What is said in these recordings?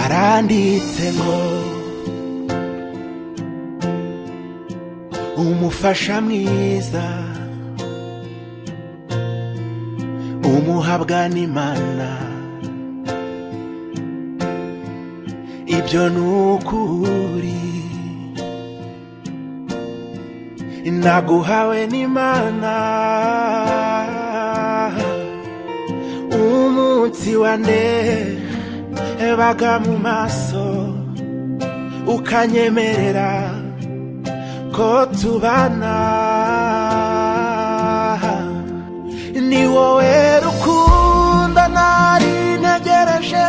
handitse ngo umufasha mwiza umuhabwa n'imana ibyo ni ukuri naguhawe n'imana umunsi wa nde baga mu maso ukanyemerera ko tubana ni wowe rukundo nari ntegereje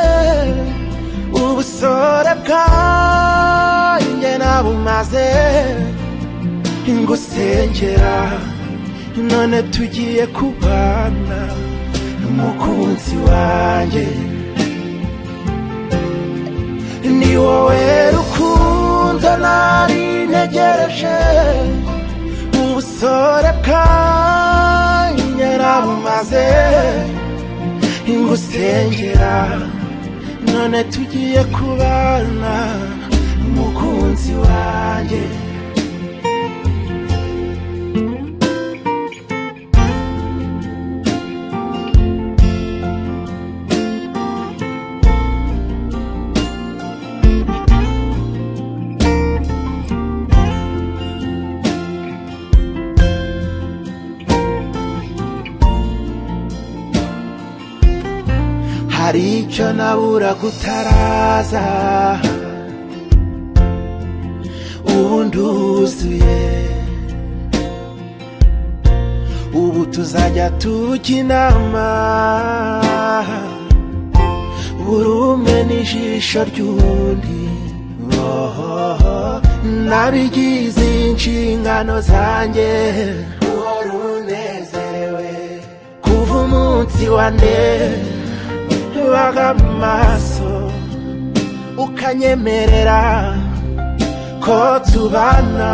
ubusore bwanjye nabumaze ngusengera none tugiye kubana n'umukunzi wanjye ni wowe rukundo nari ntegereje ubusore bwanjye nabumaze ingusengera none tugiye kubana umukunzi wanjye hari icyo naburaga utaraza ubu nduzuye ubu tuzajya tujya inama buri umwe n'ijisho ry'undi Ohoho, nabigize inshingano zanjye uhora unezerewe kuva umunsi wa ndebe baga mu maso ukanyemerera ko tubana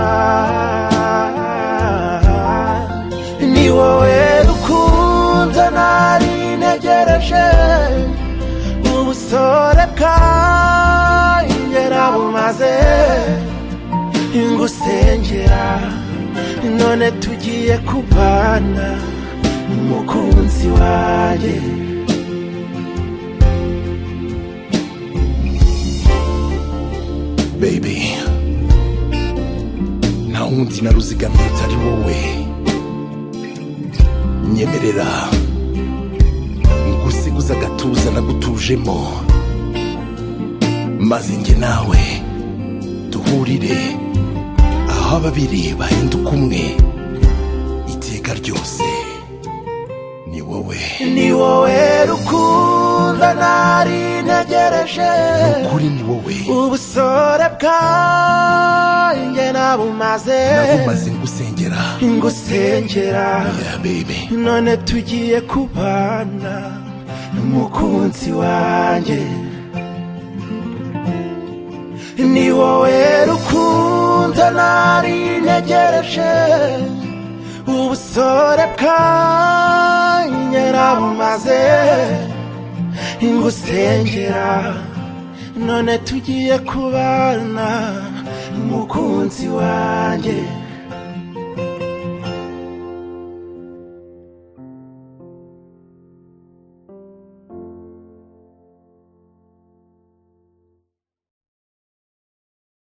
ni wowe rukundo nari ntegereje ubusore bwanjye nabumaze ingusengera none tugiye kubana n'umukunzi wanjye baby nta wundi naruzigamiye utari wowe nyemerera ngusiguza agatuza nagutujemo maze njye nawe duhurire aho ababiri bahinduka umwe iteka ryose ni wowe ni wowe rukundo nari ntegereje kuri ni wowe ubusore bwanjye nabumaze nagumaze ngusengera ngusengera ya bebe none tugiye kubana n'umukunzi wanjye ni wowe rukundo nari ntegereje ubusore bwanjye nabumaze ingusengera none tugiye kubana n'umukunzi wanjye